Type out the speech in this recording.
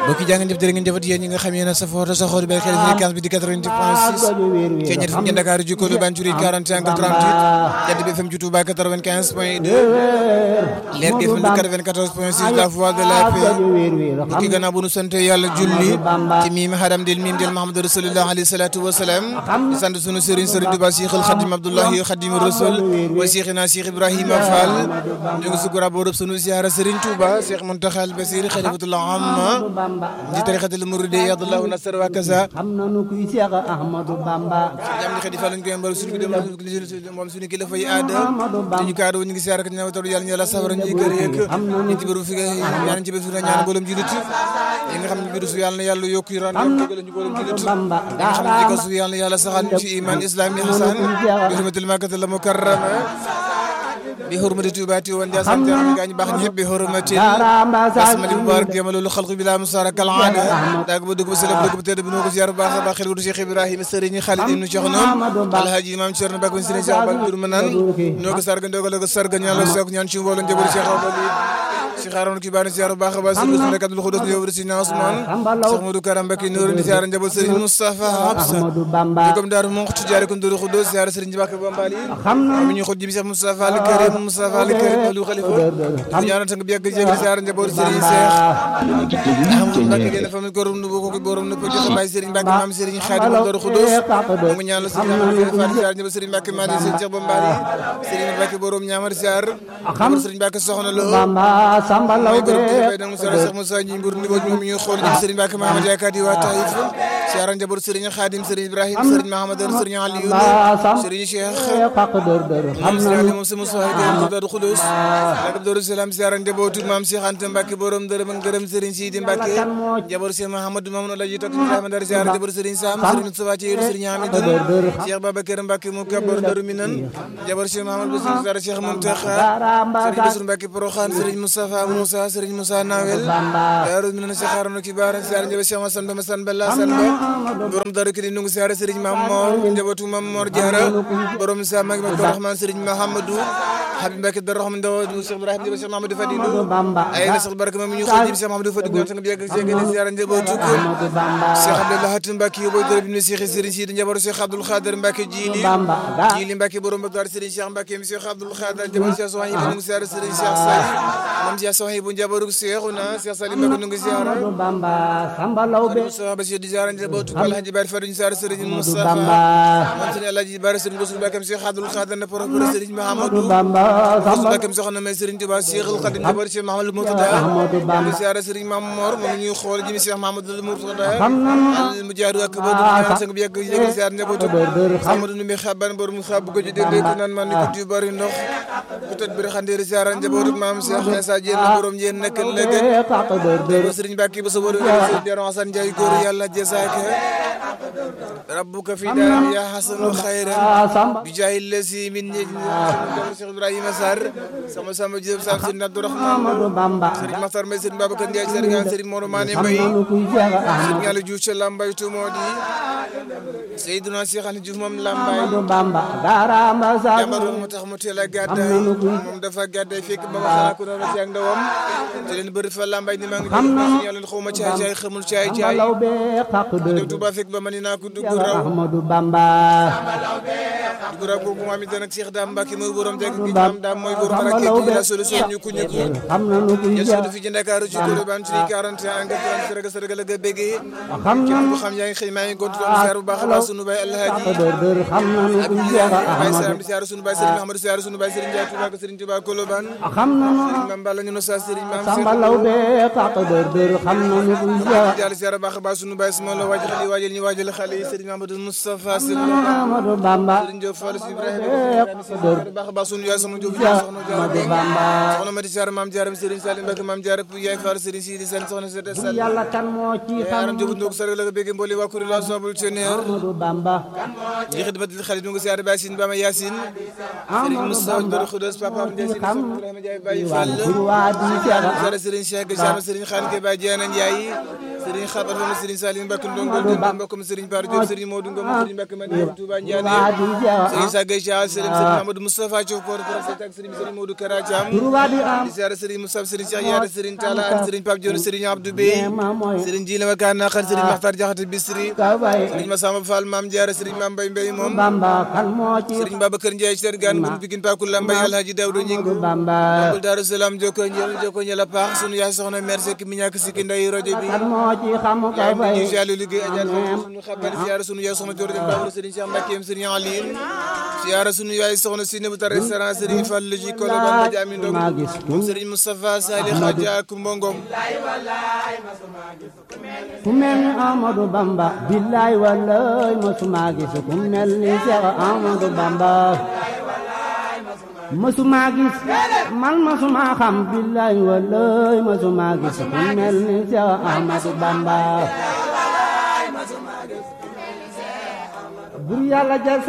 mbokk yi jaa ngeen jëf jërë ngeen jëfat yéen ñi nga xam yéen a safoo te saxoo di bay xel fréquence bi di 88 point 6 ci ñett fi ngeen Dakar ji Kolo Banjuri 41 38 Jant bi FM ci Touba 95 point 2 Leer gi FM 94 point 6 la voix de la paix mbokk yi gannaaw bu nu sant yàlla julli ci miim hadam del miim del Mahamadou Rasulullah alayhi salatu wa salaam di sant sunu sëriñ sëriñ Touba Cheikh al Khadim Abdoulahi Khadim Rasul wa Cheikhina Cheikh Ibrahima Fall ñu ngi sukura boo rëb sunu ziara sëriñ Touba Cheikh Muntaxa al Basir xalifatullah amma di tarixatul muridi yadallahu nasar wa kaza xam nañu kuy Cheikh Ahmadou Bamba ñam di xedi fa lañ koy mbal suñu dem moom suñu kilifa yi aada te ñu kaado ñu ngi siyaar ak ñaan taw yàlla ñu yàlla safara ñi kër yeeg ñi ci bëru fi ñaan ci bëru ñaan boolum julit yi nga xam ne biru su yàlla na yàlla yokku ran tegal ñu boolum julit Bamba nga xam ne ko su yàlla na yàlla saxal ñu ci iman islam yi hasan bi hurmatil makkatal mukarrama bi hurmati tubaati woon ja sant yàlla gaañ baax ñëpp bi hurmati asmali mubarak yamalul xalqu bila musara kal aada daag ba dugg ba sëlëb dugg ba tëdd bi noo ko ziar baax a baax xel wutu Cheikh Ibrahima sëriñ Khalid ibnu Cheikh noom alhaji imam Cerno Bakk sëriñ Cheikh Bal dur manan noo ko sarga ndogal ko sarga ñaan la soog ñaan ci mbooloo njaboot Cheikh Abali Cheikh Arouna ki baani ziar baax a baax sëriñ Ousmane Kadul Xudos yow rësi na Ousmane Cheikh Modou Karam Bakki Noor di ziar njaboot sëriñ Moustapha Habsa Ahmadou Bamba comme daaru mo xtu jaare ko ndoru Xudos ziar sëriñ Bakk Bambali xam nañu mi ñu xut jibi Cheikh Moustapha Al Karim Moustapha Al Karim Aliou Khalifa di ñaanal sang bi yàgg jégal ziar njaboot sëriñ Cheikh Ahmadou Mbacke gën a famille ko rum nu boko ko borom nu ko joxe bay sëriñ Mbacke maam sëriñ Khadim Ndoru Xudos mu ngi ñaanal sëriñ Ahmadou Fall ziar njaboot sëriñ Mbacke Madi sëriñ Cheikh Bambali sëriñ Mbacke borom ñaamar ziar njaboot sëriñ Mbacke soxna lo Bamba Samba Lawbe bay nag Moussa Cheikh Moussa ñi mbur ni bo ñu ngi xool ñu sëriñ Mbacke Mahamad yaakaati waa Taïf ziar njaboot sëriñ Khadim sëriñ Ibrahim sëriñ Mahamad sëriñ Aliou sëriñ Cheikh xaq dër dër xam Moussa nañu Ali moom sa Moussa Gueye Darou Khoudoss ak Darou Salam ziar njabootu maam Cheikh Anta Mbacke borom dërëm ak ngërëm sëriñ Sidi Mbacke njaboot Cheikh Mahamadou Mamadou Alaji tok Ibrahima Dar ziar njaboot sëriñ Sam sëriñ Moustapha ci yéru sëriñ Hamidou Cheikh Babacar Mbacke mu kabor Darou Minan njaboot Cheikh Mahamadou Bassirou Dar Cheikh Mountakha sëriñ Bassirou Mbacke Porokhane sëriñ Moustapha Moussa sëriñ Moussa Nawel Darou Minan Cheikh Harouna Kibar ziar njaboot Cheikh Massane Ba Massane Bella Sane Ba borom Darou Kidi nungu ziar sëriñ Mam Mor njabootu Mam Mor Diarra borom Sam ak Rahman sëriñ Mahamadou Habib Mbacke Darou Rahman Ndaw Cheikh Ibrahima Cheikh Mahamadou Fadilou Bamba ay na sax barke moom ñu xool Cheikh Mahamadou Fadilou sang bi yàgg Cheikh ni ziara njabootu ko Bamba Cheikh Abdallah Hatim Mbacke yow dara bi ne Cheikh Serigne Sidi njabootu Cheikh Abdoul Khader Mbacke Jili Bamba Jili Mbacke borom Bakar Serigne Cheikh Mbacke mi Cheikh Abdoul Khader njabootu Cheikh Sohaï bu ngi ziara Serigne Cheikh Sali moom Cheikh Sohaï bu njabootu Cheikhouna Cheikh Sali Mbacke nu ngi ziara Bamba Samba Lawbe Moustapha Bassir di ziara njabootu ko Alhaji Bari Fadu ziara Serigne Moustapha Bamba moom Serigne Alhaji Bari Serigne Bassirou Mbacke Cheikh Abdoul Khader na propre Serigne Mahamadou Bamba Samba Mbacke soxna may Serigne Touba Cheikhul Khadim njabootu Cheikh Mahamadou Moutada Ahmadou Bamba di ziara Serigne Mam Mor moom ñuy xool jimi Cheikh Mahamadou Moutada xam nañu al mu jaaru ak ba du sang bi yegg yegg ziar njabootu dër dër xam Amadou Ndoumbé xaban borom mu xab ko ci dégg ko naan man ni ko du bari ndox bu tëdd bi xandeeri ziar njabootu maam Cheikh Issa Diène borom yéen nekk lëgë xaq dër dër Serigne Mbacke ba sa borom Serigne Diaron Hassan Ndiaye góor yàlla jazaaka rabbuka fi daar ya hasanu khayran Samba bi jaay lasi min ñi Cheikh Ibrahima Sarr sama sama Diop Sarr Serigne Abdourahmane Ahmadou Bamba Serigne Makhtar Mbaye Serigne Babacar Ndiaye Serigne Serigne Moro Mané Mbaye nañu kuy Cheikh Ahmadou Serigne Aliou Diouf ca Lambaye tu moo di Seydina Cheikh Aliou Diouf moom Lambaye Bamba Garamba Samba jàmbaroon moo tax mu teel a gàddaay moom dafa gàddaay fekk ba ma xanaa ko doon ci ak ndawam te leen bëri fa Lambaye ni maa ngi dégg yàlla xaw ma caay caay xamul caay caay Lawbe xaq dër dem Touba fekk ba ma ni naa ko dugg raw Ahmadou Bamba dugg raw boobu maam it nag Cheikh Dame Mbacke mooy borom dégg gi maam daam mooy borom raket bi la solution ñu ko ñu ko xam nañu kuy ya Cheikh sudu fi ci Ndakaaru ci Colobane ci 41 nga tan sërëga sërëga la ga béggee xam nañu ko xam yaa ngi xëy maa ngi gontu doon ziar bu baax a baax sunu baay Alhaaji xaq dër dër xam nañu kuy Cheikh Baye Ahmadou Salam di ziar sunu baay Serigne Mahamadou ziar sunu baay Serigne Ndiaye Touba ak Serigne Touba Colobane xam nañu Mame Balla ñu no sa Serigne Mame Samba Cheikh Lawbe xaq dër dër xam nañu kuy Cheikh Diallo ziar baax a baax sunu baay sama la waajal xale yi waajal ñu waajal xale yi Serigne Mahamadou Moustapha Serigne Ahmadou Bamba Serigne Diop Fall si Ibrahima baax a baax sunu yaay sama Diop soxna Ahmadou Diallo Bamba soxna Mati Ziar Mame Diarra Serigne Salim Mbacke Mame Diarra yaay Fall Serigne Sidi Sène soxna Sete Sall yàlla kan moo ci xam yaaram Diop ndok sargal la ga bëgg mboli waa kuréel ensemble tionnaire Ahmadou Bamba li xidmatil xarit ñu ngi ziar Baye Sine Bama Yacine Serigne Moussa Doro Khoudoss Papa Ndiaye Sine Ibrahima Ndiaye Baye Fall waa di Cheikh ziar Serigne Cheikh Jama Serigne Khane Ke Baye Diana Ndiaye Serigne Xabar Fama Serigne Salim Mbacke Ndongo Demba mbokkum Serigne Par Diop Serigne Modou Ngom Serigne Mbacke Madiane Touba Ndiané waa di Cheikh Serigne Sagay Cheikh Serigne Serigne Amadou Moustapha Thiaw Por Seck ak Serigne Serigne Modou Kara Thiam turba di am di siyaare Serigne Moussa Serigne Cheikh Yaare Serigne Talla ak Serigne Pape Dione Serigne Abdou Bey ma mooy Serigne Jile ma kaan naqar Serigne Makhtar Diakhaté Bisri ka bay Serigne Massamba Fall Maam Diarra Serigne Mame Mbaye Mbaye moom Bamba kan moo ci Serigne Babacar Ndiaye Cheikh Gane Goum Pikine Pakula Mbaye Alhaji Daouda Ñingu Bamba Bul Daaru Salaam joko njël joko njël a paax sunu yaay soxna mère Seck mi ñàkk sikki nday rajo bi kan moo ci xam ka yaay bay ñu jàllu liggéey ajal sunu xabal siyaara sunu yaay soxna Dior dem Babou Serigne Cheikh Mbacke Serigne Aline siyaara sunu yaay soxna Sine bu tar restaurant Serigne Fall ji ko la ba jami ndog maa gis moom Serigne Moustapha Sali Khadja Kumba Ngom ku mel ni Amadou Bamba billaay wallaay masuma gis ku mel ni Cheikh Amadou Bamba masuma gis man masuma xam billaay wallaay masuma gis ku mel ni Cheikh Amadou Bamba bur yàlla jël